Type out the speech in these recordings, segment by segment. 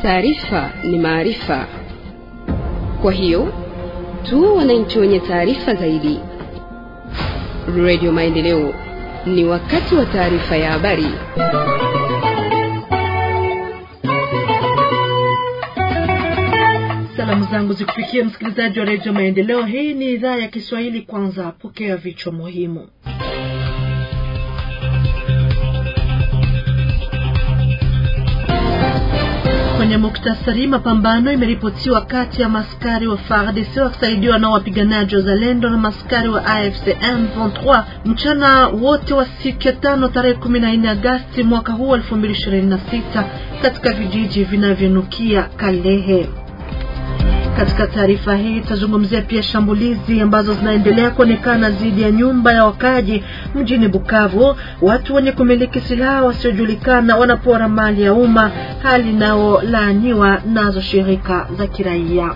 Taarifa ni maarifa, kwa hiyo tu wananchi wenye taarifa zaidi. Radio Maendeleo, ni wakati wa taarifa ya habari. Salamu zangu zikufikia msikilizaji wa redio Maendeleo. Hii ni idhaa ya Kiswahili. Kwanza pokea vichwa muhimu. Kwenye muktasari, mapambano imeripotiwa kati ya maskari wa FARDC wakisaidiwa na wapiganaji wa Zalendo na maskari wa AFC M23 mchana wote wa siku ya tano tarehe 14 Agasti mwaka huu 2026 katika vijiji vinavyonukia Kalehe. Katika taarifa hii tutazungumzia pia shambulizi ambazo zinaendelea kuonekana dhidi ya nyumba ya wakaji mjini Bukavu. Watu wenye kumiliki silaha wasiojulikana wanapora mali ya umma, hali inayolaaniwa nazo shirika za kiraia.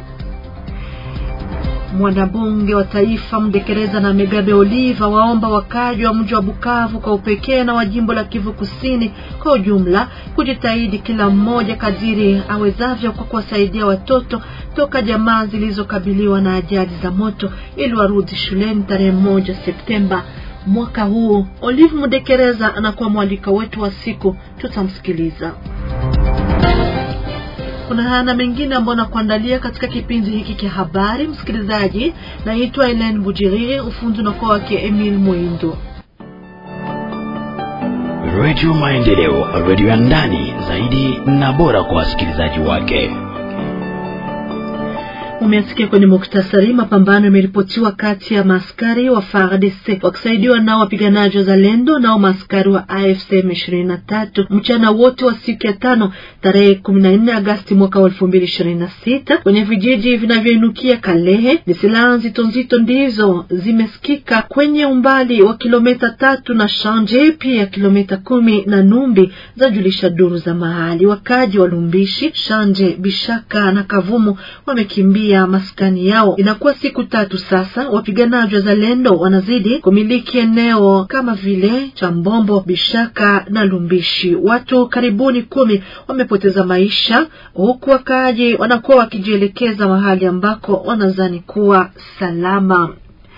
Mwanabunge wa taifa Mdekereza na Megabe Oliva waomba wakaji wa mji wa Bukavu kwa upekee na wa jimbo la Kivu Kusini kwa ujumla kujitahidi kila mmoja kadiri awezavyo kwa kuwasaidia watoto toka jamaa zilizokabiliwa na ajali za moto ili warudi shuleni tarehe moja Septemba mwaka huu. Olive Mdekereza anakuwa mwalika wetu wa siku, tutamsikiliza. Kuna haya na mengine ambayo nakuandalia katika kipindi hiki cha habari. Msikilizaji, naitwa Elen Bujiriri, ufundi unakuwa wake Emil Mwindo. Radio Maendeleo, radio ya ndani zaidi na bora kwa wasikilizaji wake. Umesikia kwenye muktasari, mapambano yameripotiwa kati ya maaskari wa FARDC wakisaidiwa nao wapiganaji wa Zalendo nao maaskari wa AFC M23 mchana wote wa siku ya tano tarehe 14 Agasti mwaka wa 2026 kwenye vijiji vinavyoinukia Kalehe. Ni silaha nzito nzito ndizo zimesikika kwenye umbali wa kilomita tatu na Shanje, pia kilomita kumi na Numbi, zajulisha duru za mahali. Wakaji wa Lumbishi, Shanje, Bishaka na Kavumu wamekimbia ya maskani yao. Inakuwa siku tatu sasa, wapiganaji wa Zalendo wanazidi kumiliki eneo kama vile Chambombo, Bishaka na Lumbishi. Watu karibuni kumi wamepoteza maisha, huku wakaaji wanakuwa wakijielekeza mahali ambako wanadhani kuwa salama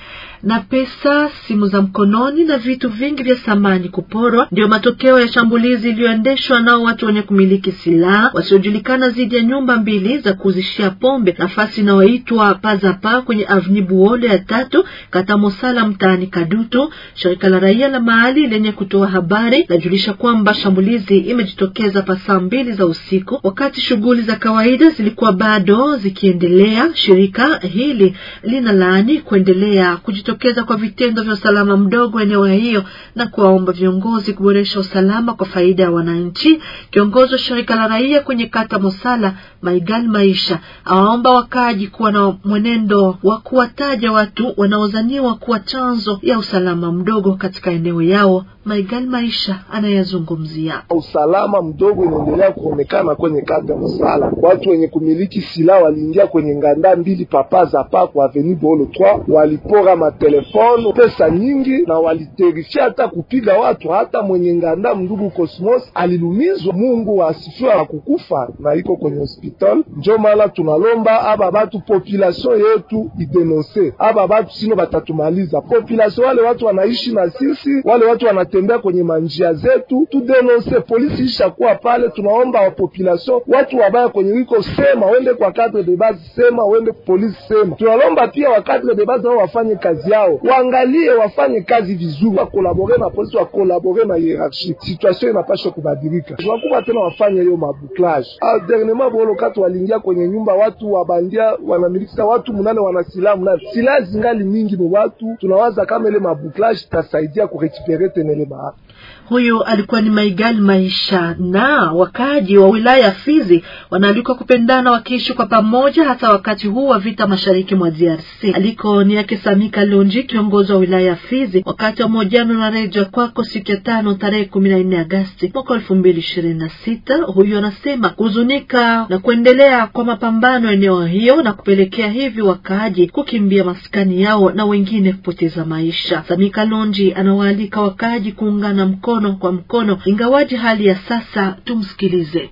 na pesa, simu za mkononi na vitu vingi vya samani kuporwa ndio matokeo ya shambulizi iliyoendeshwa nao watu wenye kumiliki silaha wasiojulikana dhidi ya nyumba mbili za kuuzishia pombe nafasi inayoitwa Pazapa kwenye avni Buole ya tatu kata Mosala mtaani Kadutu. Shirika la raia la mahali lenye kutoa habari lajulisha kwamba shambulizi imejitokeza pa saa mbili za usiku wakati shughuli za kawaida zilikuwa bado zikiendelea. Shirika hili linalaani kuendelea kujitokeza kwa vitendo vya usalama mdogo eneo hiyo na kuwaomba viongozi kuboresha usalama kwa faida ya wananchi. Kiongozi wa shirika la raia kwenye kata Mosala, Maigal Maisha, awaomba wakaaji kuwa na mwenendo wa kuwataja watu wanaodhaniwa kuwa chanzo ya usalama mdogo katika eneo yao. Maigal Maisha anayazungumzia usalama mdogo inaendelea kuonekana kwenye kata Mosala. Watu wenye kumiliki silaha waliingia kwenye nganda mbili papa za pa kwa avenue Bolo 3 walipora matelefoni, pesa nyingi, na waliterifia hata kupiga watu. Hata mwenye nganda mndugu Cosmos alilumizwa. Mungu asifiwe, akukufa na iko kwenye hospital. Njo maana tunalomba aba batu population yetu idenonse aba batu, sino batatumaliza population. Wale watu wanaishi na sisi, wale watu wanatembea kwenye manjia zetu, tudenonse. Polisi ishakuwa pale, tunaomba wa population, watu wabaya kwenye wiko sema, wende kwa cadre de base sema, wende polisi sema. Tunalomba pia wa cadre de base nao wafanye kazi yao, waangalie wafanye kazi vizuri, wakolabore na polisi, wakolabore na hierarchie. Situation inapasha kubadilika, tunakuba tena wafanye hiyo mabuklage. Ah, dernièrement bolo kati waliingia kwenye nyumba, watu wabandia wanamilikisa watu munane, wana silaha munane, silaha zingali mingi ni watu. Tunawaza kama ile mabuklage itasaidia kurekipere tena ile maa Huyu alikuwa ni Maigal Maisha. Na wakaaji wa wilaya ya Fizi wanaalikwa kupendana wakiishi kwa pamoja, hasa wakati huu wa vita mashariki mwa DRC. Aliko ni yake Samika Lonji, kiongozi wa wilaya ya Fizi, wakati wa mahojiano na redio kwako siku ya tano tarehe kumi na nne Agasti mwaka elfu mbili ishirini na sita. Huyu anasema kuhuzunika na kuendelea kwa mapambano eneo hiyo na kupelekea hivi wakaaji kukimbia maskani yao na wengine kupoteza maisha. Samika Lonji anawaalika wakaaji kuungana mkono kwa mkono, ingawaji hali ya sasa. Tumsikilize.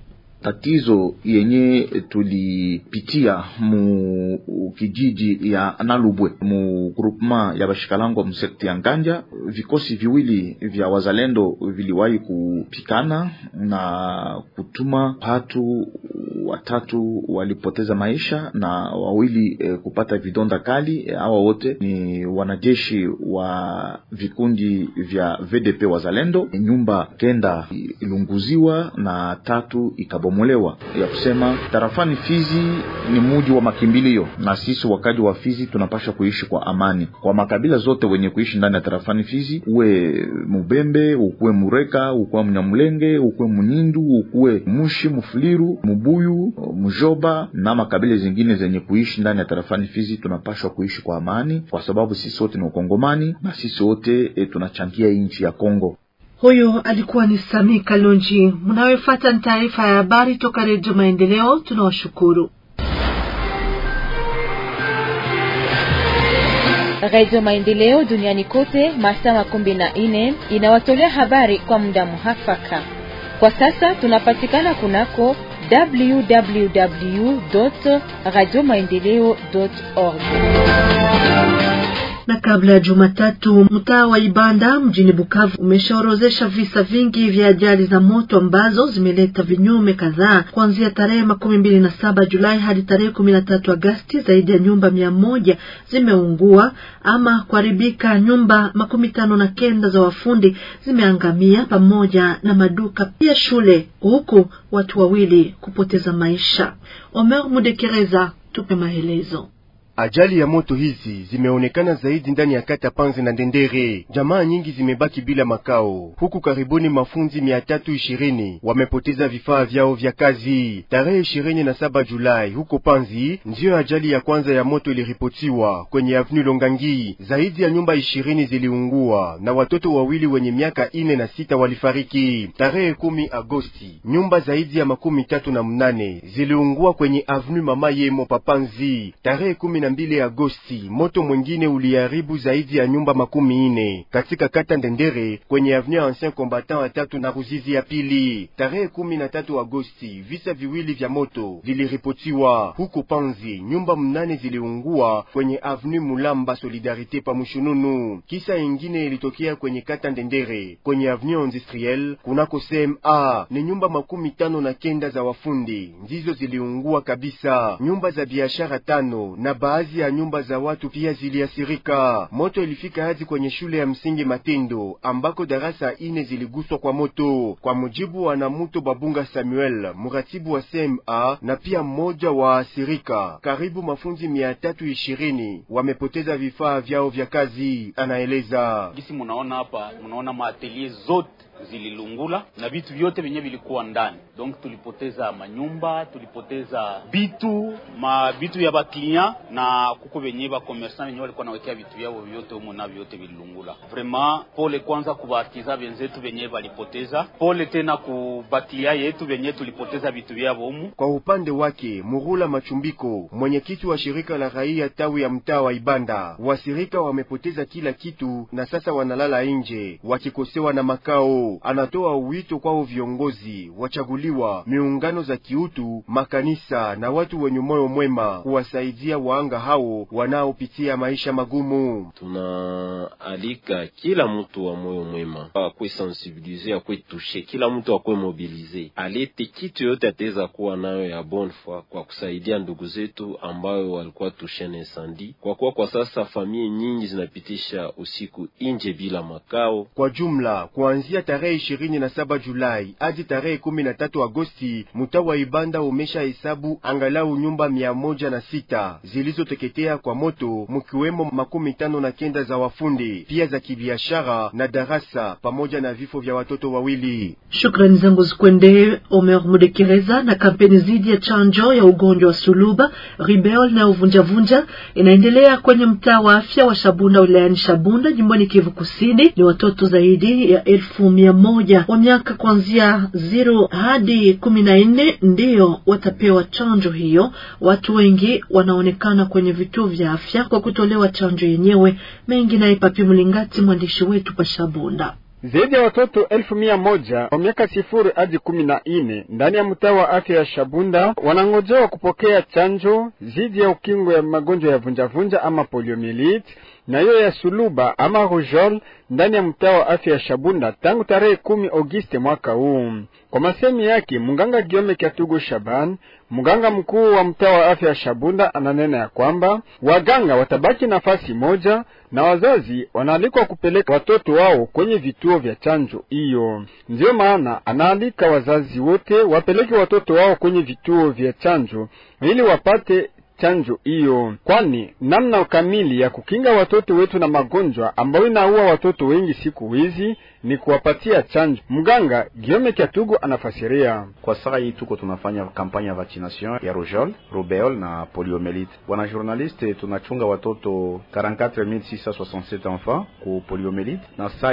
tatizo yenye tulipitia mu kijiji ya Nalubwe mu groupement ya Bashikalangwa msekti ya Nganja, vikosi viwili vya wazalendo viliwahi kupikana na kutuma watu watatu walipoteza maisha na wawili e, kupata vidonda kali. Hawa wote ni wanajeshi wa vikundi vya VDP wazalendo. Nyumba kenda ilunguziwa na tatu ikabomolewa. Ya kusema tarafani Fizi ni muji wa makimbilio, na sisi wakaji wa Fizi tunapasha kuishi kwa amani kwa makabila zote wenye kuishi ndani ya tarafani Fizi, uwe Mubembe, ukuwe Mureka, ukuwe Mnyamulenge, ukuwe Munyindu, ukuwe Mushi, Mufuliru, Mubuyu, Mujoba na makabila zingine zenye kuishi ndani ya tarafani Fizi, tunapashwa kuishi kwa amani, kwa sababu sisi wote ni Wakongomani na sisi wote e, tunachangia nchi ya Kongo. Huyo alikuwa ni Sami Kalonji. Mnayofuata ni taarifa ya habari toka Redio Maendeleo. Tunawashukuru. Radio Maendeleo duniani kote masaa makumi na nne inawatolea habari kwa muda muhafaka. Kwa sasa tunapatikana kunako www radio maendeleo org na kabla ya Jumatatu, mtaa wa Ibanda mjini Bukavu umeshaorozesha visa vingi vya ajali za moto ambazo zimeleta vinyume kadhaa. Kuanzia tarehe makumi mbili na saba Julai hadi tarehe kumi na tatu Agasti, zaidi ya nyumba mia moja zimeungua ama kuharibika. Nyumba makumi tano na kenda za wafundi zimeangamia pamoja na maduka pia shule, huku watu wawili kupoteza maisha. Omer Mudekereza, tupe maelezo. Ajali ya moto hizi zimeonekana zaidi ndani ya kata Panzi na Ndendere. Jamaa nyingi zimebaki bila makao, huku karibuni mafunzi mia tatu ishirini wamepoteza vifaa vyao vya kazi. Tarehe ishirini na saba Julai huko Panzi ndiyo ajali ya kwanza ya moto iliripotiwa kwenye Avenue Longangi. Zaidi ya nyumba ishirini ziliungua na watoto wawili wenye miaka ine na sita walifariki. Tarehe kumi Agosti nyumba zaidi ya makumi tatu na mnane ziliungua kwenye Avenue Mama Yemo Papanzi. Tarehe kumi na mbili Agosti moto mwingine uliharibu zaidi ya nyumba makumi ine katika kata Ndendere kwenye avenue Ancien Combattant ya tatu na Ruzizi ya pili. Tarehe kumi na tatu Agosti visa viwili vya moto viliripotiwa huko Panzi, nyumba mnane ziliungua kwenye avenue Mulamba Solidarite pa Mushununu. Kisa ingine ilitokea kwenye kata Ndendere kwenye avenue Industriel kunako CMA, ni nyumba makumi tano na kenda za wafundi ndizo ziliungua kabisa. Nyumba za biashara tano na baadhi ya nyumba za watu pia ziliasirika. Moto ilifika hadi kwenye shule ya msingi Matendo ambako darasa ine ziliguswa kwa moto, kwa mujibu wa Namuto Babunga Samuel, muratibu wa CMA na pia mmoja wa asirika. Karibu mafunzi mia tatu ishirini wamepoteza vifaa vyao vya kazi, anaeleza. Gisi munaona hapa, munaona maatelier zote zililungula na vitu vyote vyenye vilikuwa ndani, donc tulipoteza manyumba, tulipoteza bitu ma bitu ya bakliya na kuko venye ba commerçant venye walikuwa nawekea vitu vyao vyote humo na vyote vililungula. Vraiment pole kwanza kubaartiza benzetu venye balipoteza, pole tena kubakliya yetu venye tulipoteza vitu vyao humo. Kwa upande wake Murula Machumbiko, mwenyekiti wa shirika la raia tawi ya mtaa wa Ibanda, wasirika wamepoteza kila kitu na sasa wanalala nje wakikosewa na makao. Anatoa wito kwao viongozi wachaguliwa, miungano za kiutu, makanisa na watu wenye moyo mwema kuwasaidia waanga hao wanaopitia maisha magumu. Tunaalika kila mtu wa moyo mwema akwe sensibilize, akwe tushe, kila mtu akwe mobilize, alete kitu yote ataweza kuwa nayo ya bonne foi kwa kusaidia ndugu zetu ambayo walikuwa tushe na insandi, kwa kuwa kwa sasa familia nyingi zinapitisha usiku nje bila makao. Kwa jumla kuanzia tarehe ishirini na saba Julai hadi tarehe kumi na tatu Agosti, mtaa wa Ibanda umesha hesabu angalau nyumba mia moja na sita zilizoteketea kwa moto, mkiwemo makumi tano na kenda za wafundi pia za kibiashara na darasa pamoja na vifo vya watoto wawili. Shukrani zangu zikwendee Omer Mudekereza. Na kampeni dhidi ya chanjo ya ugonjwa wa suluba, ribeol na uvunjavunja inaendelea kwenye mtaa wa afya wa Shabunda wilayani Shabunda jimboni Kivu Kusini. Ni watoto zaidi ya elfu mia moja wa miaka kuanzia zero hadi kumi na nne ndiyo watapewa chanjo hiyo. Watu wengi wanaonekana kwenye vituo vya afya kwa kutolewa chanjo yenyewe. Mengi naye Papi Mlingati, mwandishi wetu pa Shabunda. Zaidi ya watoto elfu mia moja wa miaka sifuri hadi kumi na nne ndani ya mtaa wa afya ya Shabunda wanangojewa kupokea chanjo dhidi ya ukingo ya magonjwa ya vunjavunja ama poliomielite na hiyo ya suluba ama rujol ndani ya mtaa wa afya ya Shabunda tangu tarehe kumi Agosti mwaka huu. Kwa masemi yake mganga Giome Kyatugo Shaban, mganga mkuu wa mtaa wa afya ya Shabunda, ananena ya kwamba waganga watabaki nafasi moja na wazazi wanaalikwa kupeleka watoto wao kwenye vituo vya chanjo hiyo. Ndiyo maana anaalika wazazi wote wapeleke watoto wao kwenye vituo vya chanjo ili wapate chanjo hiyo, kwani namna kamili ya kukinga watoto wetu na magonjwa ambayo inaua watoto wengi siku hizi ni kuwapatia chanjo. Mganga Giome Kyatugo anafasiria. Kwa saa hii tuko tunafanya kampanya ya vaccination ya rougeole, rubeole na poliomelite. Bwana journaliste, tunachunga watoto 44667 enfants ku poliomelite na saa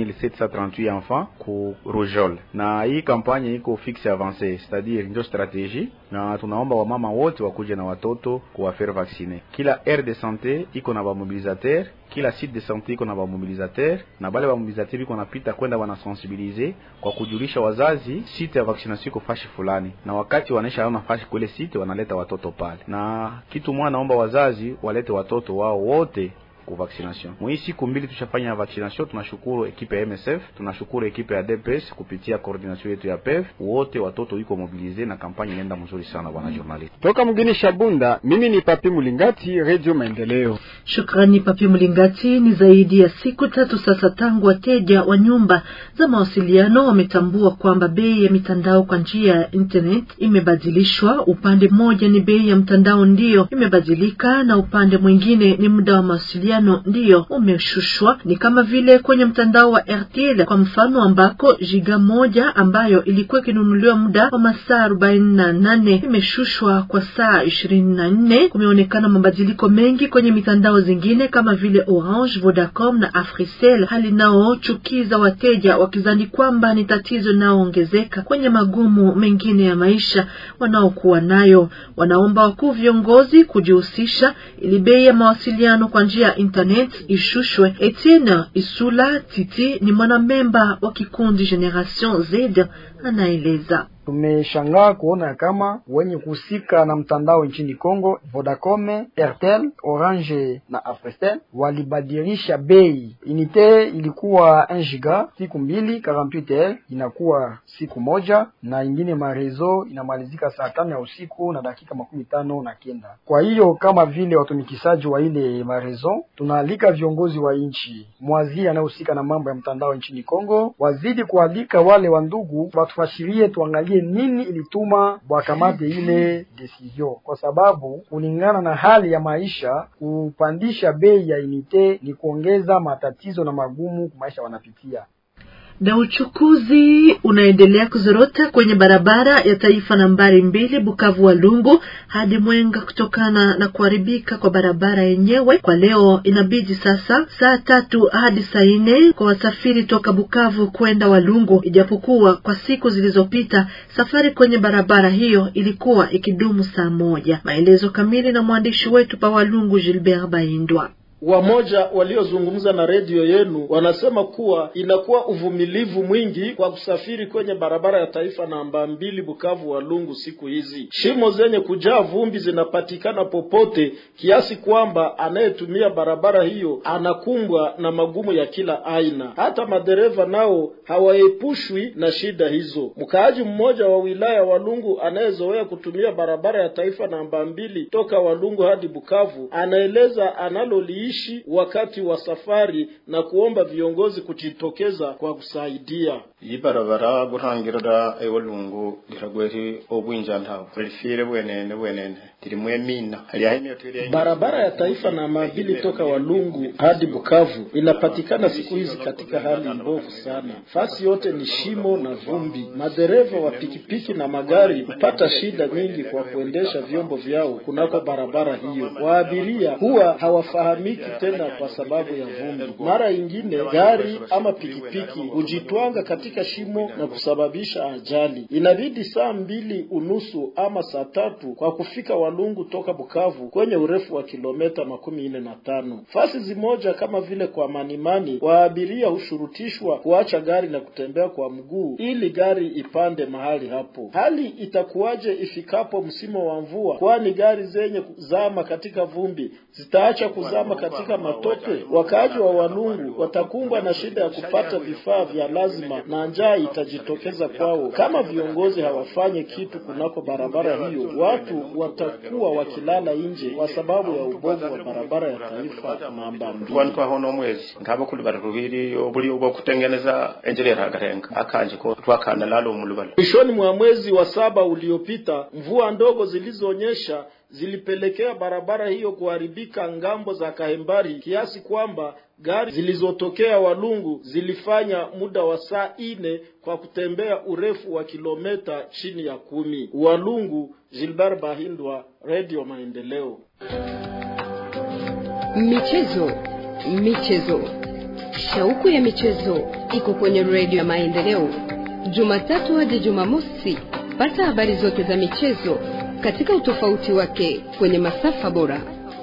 8738 enfants ku rougeole, na hii kampanya iko fixe avance, c'est-à-dire ndio strategie, na tunaomba wamama wote wakuje na watoto kuwafaire vacciner. Kila aire de santé iko na bamobilisateur kila site de santé iko na bamobilisateur na bale bamobilisateur iko napita kwenda wanasensibilize kwa kujulisha wazazi site ya vaccination iko fashi fulani, na wakati wanaisha ona fashi kule site wanaleta watoto pale. Na kitu mwa naomba wazazi walete watoto wao wote ku vaccination. Mwi siku mbili tushafanya vaccination. Tunashukuru ekipe ya MSF, tunashukuru ekipe ya DPS kupitia coordination yetu ya PEV, wote watoto iko mobilize na kampanya inaenda mzuri sana, bwana journalist. Toka mgini Shabunda, mimi ni Papi Mulingati, Radio Maendeleo. Shukrani Papi Mulingati. Ni zaidi ya siku tatu sasa tangu wateja wa nyumba za mawasiliano wametambua kwamba bei ya mitandao kwa njia ya internet imebadilishwa. Upande mmoja ni bei ya mtandao ndiyo imebadilika, na upande mwingine ni muda wa mawasiliano ndiyo umeshushwa. Ni kama vile kwenye mtandao wa RTL kwa mfano, ambako giga moja ambayo ilikuwa ikinunuliwa muda wa masaa arobaini na nane imeshushwa kwa saa ishirini na nne. Kumeonekana mabadiliko mengi kwenye mitandao zingine kama vile Orange, Vodacom na Africell, hali naochukiza wateja wakizani kwamba ni tatizo linaloongezeka kwenye magumu mengine ya maisha wanaokuwa nayo. Wanaomba wakuu viongozi kujihusisha ili bei ya mawasiliano kwa njia ya internet ishushwe. Etienne Isula Titi ni mwanamemba wa kikundi Generation Z anaeleza. Tumeshangaa kuona kama wenye kuhusika na mtandao nchini Kongo, Vodacom, Airtel, Orange na Africell walibadilisha bei. Unite ilikuwa 1 giga siku mbili, 48 inakuwa siku moja, na ingine marezo inamalizika saa tano ya usiku na dakika makumi tano na kenda. Kwa hiyo kama vile watumikishaji wa ile marezo, tunaalika viongozi wa nchi mwazi anayehusika na mambo ya mtandao nchini Kongo wazidi kualika wale wa ndugu watufashirie, tuangalie nini ilituma wakamate ile decision, kwa sababu kulingana na hali ya maisha, kupandisha bei ya unite ni kuongeza matatizo na magumu kwa maisha wanapitia na uchukuzi unaendelea kuzorota kwenye barabara ya taifa nambari mbili Bukavu Walungu hadi Mwenga kutokana na kuharibika kwa barabara yenyewe. Kwa leo inabidi sasa saa tatu hadi saa nne kwa wasafiri toka Bukavu kwenda Walungu, ijapokuwa kwa siku zilizopita safari kwenye barabara hiyo ilikuwa ikidumu saa moja. Maelezo kamili na mwandishi wetu pa Walungu Gilbert Baindwa. Wamoja waliozungumza na redio yenu wanasema kuwa inakuwa uvumilivu mwingi kwa kusafiri kwenye barabara ya taifa namba mbili Bukavu Walungu. Siku hizi shimo zenye kujaa vumbi zinapatikana popote, kiasi kwamba anayetumia barabara hiyo anakumbwa na magumu ya kila aina. Hata madereva nao hawaepushwi na shida hizo. Mkaaji mmoja wa wilaya Walungu anayezoea kutumia barabara ya taifa namba mbili toka Walungu hadi Bukavu anaeleza analoliishi wakati wa safari na kuomba viongozi kujitokeza kwa kusaidia. iyi barabara guhangirira ewalungu liragweri obwinja ntawe rifire bwenene bwenene tirimwe mina barabara ya taifa namba mbili toka Walungu hadi Bukavu inapatikana siku hizi katika hali mbovu sana. Fasi yote ni shimo na vumbi. Madereva wa pikipiki na magari hupata shida nyingi kwa kuendesha vyombo vyao kunako barabara hiyo. Waabiria huwa hawafahamiki haipitiki tena kwa sababu ya vumbi. Mara ingine gari ama pikipiki hujitwanga katika shimo na kusababisha ajali. Inabidi saa mbili unusu ama saa tatu kwa kufika Walungu toka Bukavu kwenye urefu wa kilometa makumi nne na tano. Fasi zimoja kama vile kwa Manimani, waabiria hushurutishwa kuacha gari na kutembea kwa mguu ili gari ipande mahali hapo. Hali itakuwaje ifikapo msimu wa mvua? Kwani gari zenye kuzama katika vumbi zitaacha kuzama katika matope? Wakaaji wa Walungu watakumbwa na shida ya kupata vifaa vya lazima na njaa itajitokeza kwao kama viongozi hawafanye kitu kunako barabara hiyo. Watu watakuwa wakilala nje kwa sababu ya ubovu wa barabara ya taifa namba mbili. twantwaho n'omwezi nkaba kuli bari rubiri obuli obwo kutengeneza enjera hagarenga akanje ko twakana lalo mulubala Mwishoni mwa mwezi wa saba uliopita, mvua ndogo zilizonyesha zilipelekea barabara hiyo kuharibika ngambo za Kahembari kiasi kwamba gari zilizotokea Walungu zilifanya muda wa saa ine kwa kutembea urefu wa kilometa chini ya kumi. Walungu, Gilbert Bahindwa, Radio Maendeleo. Michezo, michezo, shauku ya michezo iko kwenye redio ya Maendeleo, Jumatatu hadi Jumamosi. Pata habari zote za michezo katika utofauti wake kwenye masafa bora.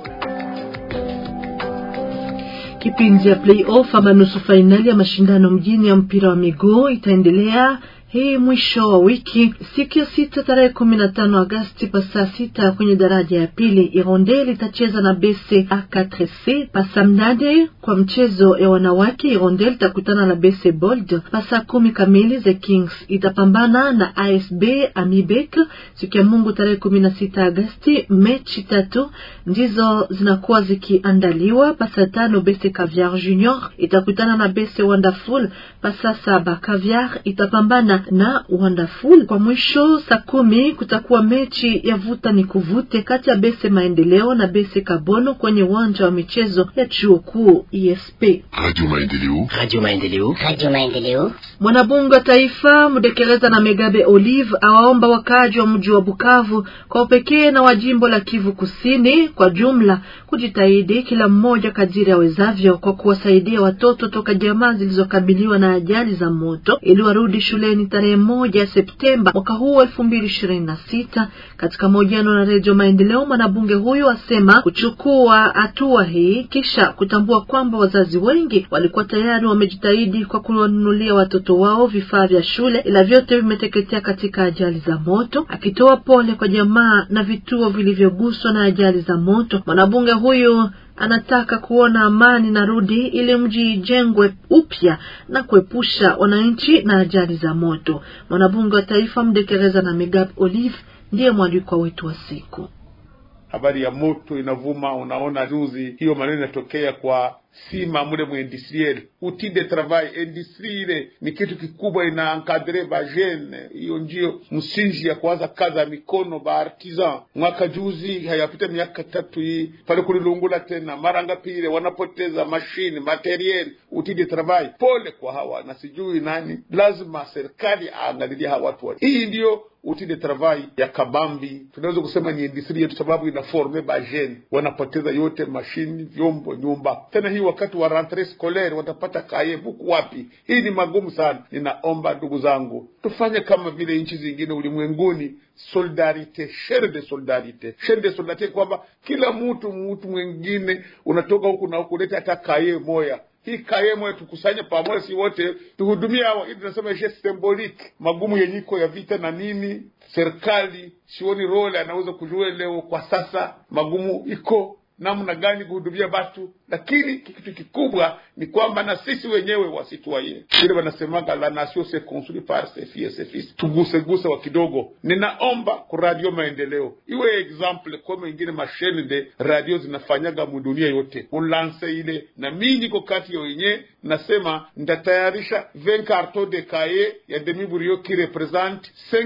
Kipindi ya playoff ama nusu fainali ya mashindano mjini ya mpira wa miguu itaendelea hii mwisho wa wiki siku ya sita tarehe kumi na tano Agasti pa saa sita kwenye daraja ya pili Irondel itacheza na BC A4C. Pa saa mnane kwa mchezo ya wanawake Irondel itakutana na BC Bold. Pa saa kumi kamili The Kings itapambana na ASB Amibek. Siku ya Mungu tarehe kumi na sita Agasti, mechi tatu ndizo zinakuwa zikiandaliwa. Pa saa tano BC Caviar Junior itakutana na BC Wonderful. Pa saa saba Caviar itapambana na Wonderful. Kwa mwisho saa kumi kutakuwa mechi ya vuta ni kuvute kati ya Bese Maendeleo na Bese Kabono kwenye uwanja wa michezo ya chuo kuu ESP. Radio Maendeleo. Radio Maendeleo. Radio Maendeleo. Mwanabunge wa taifa Mudekereza na Megabe Olive awaomba wakaaji wa mji wa Bukavu kwa upekee na wa jimbo la Kivu Kusini kwa jumla kujitahidi kila mmoja kadiri awezavyo kwa kuwasaidia watoto toka jamaa zilizokabiliwa na ajali za moto ili warudi shuleni tarehe moja Septemba mwaka huu elfu mbili ishirini na sita. Katika mahojiano na Redio Maendeleo, mwanabunge huyu asema kuchukua hatua hii kisha kutambua kwamba wazazi wengi walikuwa tayari wamejitahidi kwa kuwanunulia watoto wao vifaa vya shule, ila vyote vimeteketea katika ajali za moto. Akitoa pole kwa jamaa na vituo vilivyoguswa na ajali za moto, mwanabunge huyu anataka kuona amani na rudi ili mji ijengwe upya na kuepusha wananchi na ajali za moto. Mwanabunge wa taifa Mdekereza na Megab Olive ndiye mwalikwa wetu wa siku. Habari ya moto inavuma, unaona juzi hiyo maneno inatokea kwa sima mule mu industriel outil de travail industrie ile ni kitu kikubwa, ina encadre ba jeune. Hiyo ndio msingi ya kuanza kazi ya mikono ba artisan. Mwaka juzi hayapita miaka tatu hii pale kulilungula tena mara ngapi ile wanapoteza mashine materiel outil de travail. Pole kwa hawa na sijui nani, lazima serikali aangalilie hawa watu wa. Hii ndio outil de travail ya kabambi, tunaweza kusema ni industrie yetu, sababu inaforme ba jeune, wanapoteza yote mashini, vyombo, nyumba tena hii wakati wa rentree scolaire watapata kaye buku wapi? Hii ni magumu sana. Ninaomba ndugu zangu, tufanye kama vile nchi zingine ulimwenguni, solidarite, shere de solidarite, shere de solidarite, kwamba kila mtu mtu mwingine unatoka huku na huku, leta hata kaye moya hii kaye moya tukusanye pamoja, si wote tuhudumia hawa. Hii tunasema je symbolique, magumu yenyiko ya vita na nini. Serikali sioni role anaweza kujua leo kwa sasa, magumu iko namna gani kuhudumia batu, lakini kitu kikubwa ni kwamba na sisi wenyewe wasitwaye ile wanasemaga la nation se construit par ses filles ses fils, tuguseguse wa kidogo. Ninaomba ku radio maendeleo iwe example kama ingine mashene de radio zinafanyaga mudunia yote, ulanse ile na mimi niko kati ya wenyewe nasema ndatayarisha 20 carton de cahier ya demi burio qui represente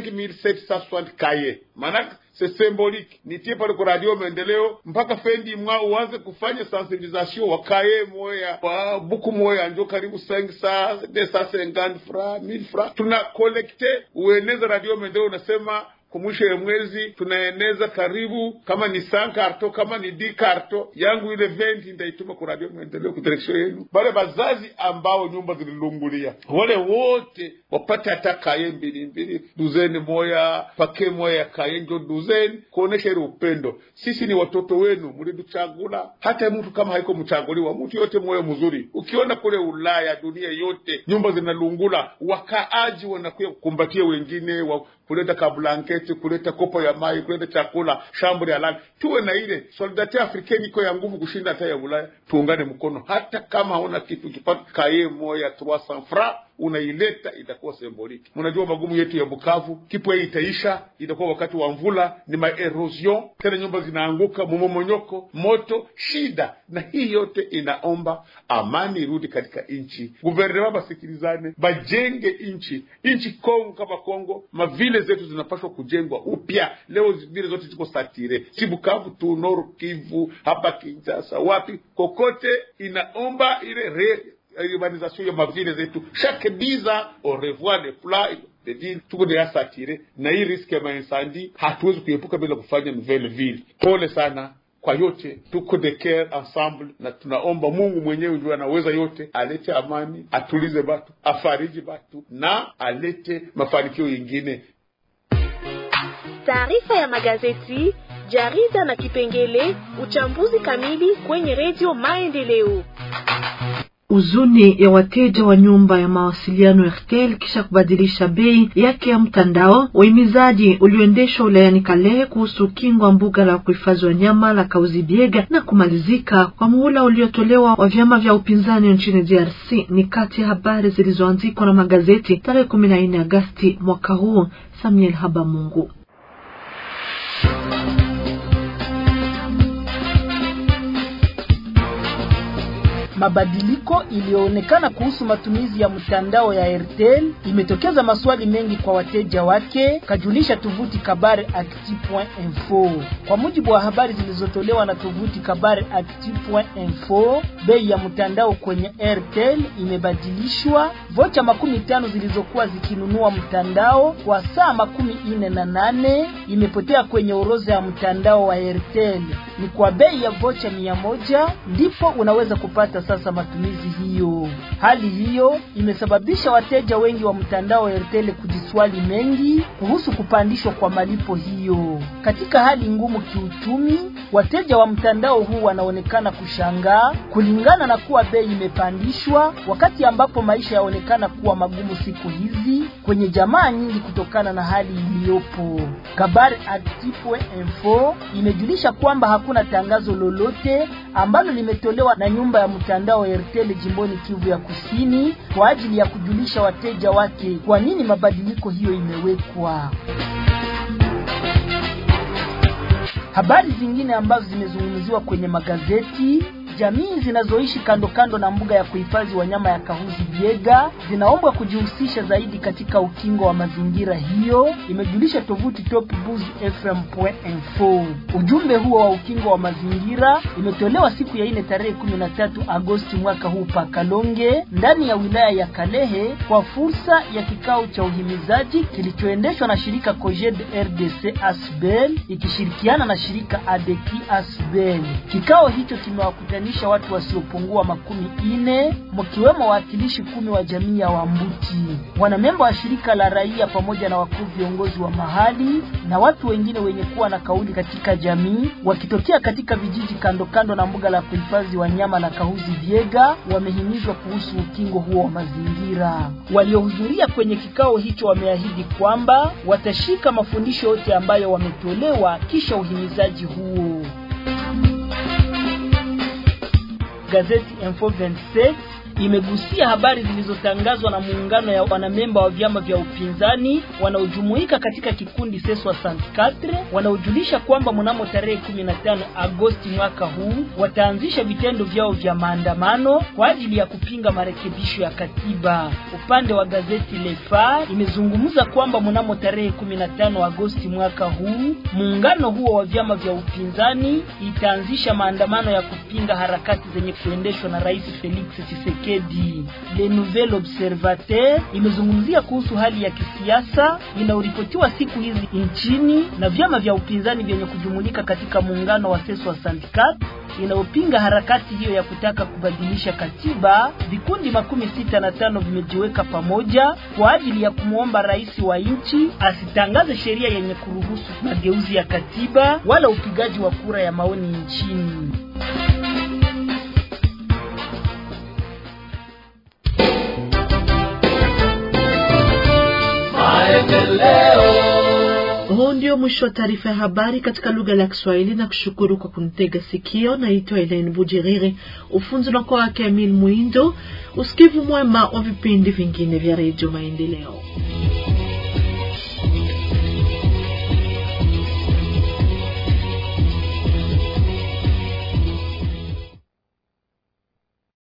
5760 cahier maanake c'est symbolique nitie pale kwa radio maendeleo mpaka fendi mwa uanze kufanya sensibilisation wakaye moya wa buku moya njo karibu 500 250 francs 1000 francs tuna collecte ueneza radio maendeleo unasema kwa mwisho ya mwezi tunaeneza karibu kama ni san karto kama ni di karto yangu ile venti ndaituma ku radio maendeleo ku direksio yenu bale bazazi ambao nyumba zililungulia wale wote wapate hata kaye mbili mbili duzeni moya pake moya ya kaye njo duzeni kuonesha ile upendo sisi ni watoto wenu mliduchagula hata mtu kama haiko mchaguliwa mtu yote moyo mzuri ukiona kule ulaya dunia yote nyumba zinalungula wakaaji wanakuya kukumbatia wengine wa kuleta kablanketi kuleta kopo ya mai kuleta chakula shambri ya lali tuwe na ile solidarite afrikeni iko ya nguvu kushinda hata ya ulaya tuungane mkono hata kama hauna kitu kipata kaye moya 300 francs unaileta itakuwa semboliki. Mnajua magumu yetu ya Bukavu, kipo hii itaisha, itakuwa wakati wa mvula, ni maerosion tena, nyumba zinaanguka, mumomonyoko, moto, shida, na hii yote inaomba amani irudi katika nchi. Guvernema basikilizane, bajenge nchi nchi. Kongo kama Kongo, mavile zetu zinapaswa kujengwa upya. Leo vile zote ziko satire, si Bukavu tu, Nord Kivu, hapa Kinshasa, wapi kokote, inaomba ile re urbanisation ya mavile zetu chaque dix ans on revoit les plans de ville tuko deya satire na hii riski ya mainsandi hatuwezi kuepuka bila kufanya nouvelle ville pole sana kwa yote tuko de care ensemble na tunaomba mungu mwenyewe ndio anaweza yote alete amani atulize batu afariji batu na alete mafanikio yingine taarifa ya magazeti jarida na kipengele uchambuzi kamili kwenye redio maendeleo Uzuni ya wateja wa nyumba ya mawasiliano Airtel kisha kubadilisha bei yake ya mtandao. Uhimizaji ulioendeshwa wilayani Kalehe kuhusu ukingo wa mbuga la kuhifadhi wanyama la Kauzibiega na kumalizika kwa muhula uliotolewa wa vyama vya upinzani nchini DRC ni kati ya habari zilizoandikwa na magazeti tarehe kumi na nne Agasti mwaka huu. Samuel Habamungu. Mabadiliko iliyoonekana kuhusu matumizi ya mtandao ya Airtel imetokeza maswali mengi kwa wateja wake, kajulisha tovuti kabare actu.info. Kwa mujibu wa habari zilizotolewa na tovuti kabare actu.info, bei ya mtandao kwenye Airtel imebadilishwa. Vocha makumi tano zilizokuwa zikinunua mtandao kwa saa makumi ine na nane imepotea kwenye orodha ya mtandao wa Airtel. Ni kwa bei ya vocha mia moja ndipo unaweza kupata sasa matumizi hiyo. Hali hiyo imesababisha wateja wengi wa mtandao wa Airtel kujiswali mengi kuhusu kupandishwa kwa malipo hiyo. Katika hali ngumu kiuchumi, wateja wa mtandao huu wanaonekana kushangaa kulingana na kuwa bei imepandishwa, wakati ambapo maisha yaonekana kuwa magumu siku hizi kwenye jamaa nyingi kutokana na hali iliyopo. Kabari Active Info imejulisha kwamba hakuna tangazo lolote ambalo limetolewa na nyumba ya mtandao wa Airtel jimboni Kivu ya Kusini kwa ajili ya kujulisha wateja wake kwa nini mabadiliko hiyo imewekwa. Habari zingine ambazo zimezungumziwa kwenye magazeti Jamii zinazoishi kando kando na mbuga ya kuhifadhi wanyama ya Kahuzi Biega zinaombwa kujihusisha zaidi katika ukingo wa mazingira hiyo, imejulisha tovuti topbuzfm.info. Ujumbe huo wa ukingo wa mazingira imetolewa siku ya ine tarehe 13 Agosti mwaka huu pa Kalonge ndani ya wilaya ya Kalehe kwa fursa ya kikao cha uhimizaji kilichoendeshwa na shirika COGED RDC Asbel ikishirikiana na shirika ADEKI Asbel. Kikao hicho kimewakutanisha watu wasiopungua makumi ine mkiwemo wawakilishi kumi wa jamii ya Wambuti, wanamemba wa shirika la raia pamoja na wakuu viongozi wa mahali na watu wengine wenye kuwa na kauli katika jamii wakitokea katika vijiji kando kando na mbuga la kuhifadhi wanyama la Kahuzi Biega wamehimizwa kuhusu ukingo huo wa mazingira. Waliohudhuria kwenye kikao hicho wameahidi kwamba watashika mafundisho yote ambayo wametolewa kisha uhimizaji huo. Gazeti Info 27 imegusia habari zilizotangazwa na muungano ya wanamemba wa vyama vya upinzani wanaojumuika katika kikundi Seswa 64 wanaojulisha kwamba mnamo tarehe 15 Agosti mwaka huu wataanzisha vitendo vyao vya maandamano kwa ajili ya kupinga marekebisho ya katiba. Upande wa gazeti Le Phare imezungumza kwamba mnamo tarehe 15 Agosti mwaka huu muungano huo wa vyama vya upinzani itaanzisha maandamano ya kupinga harakati zenye kuendeshwa na Rais Felix Tshisekedi. Le Nouvel Observateur imezungumzia kuhusu hali ya kisiasa inayoripotiwa siku hizi nchini na vyama vya upinzani vyenye kujumulika katika muungano wa Seso wa Syndicat inayopinga harakati hiyo ya kutaka kubadilisha katiba. Vikundi makumi sita na tano vimejiweka pamoja kwa ajili ya kumwomba rais wa nchi asitangaze sheria yenye kuruhusu mageuzi ya katiba wala upigaji wa kura ya maoni nchini. Huu ndio mwisho wa taarifa ya habari katika lugha la Kiswahili na kushukuru kwa kunitega sikio. Naitwa Elaine Bujiriri, ufunzi unakuwa wake Emil Mwindo. Usikivu mwema wa vipindi vingine vya Redio Maendeleo.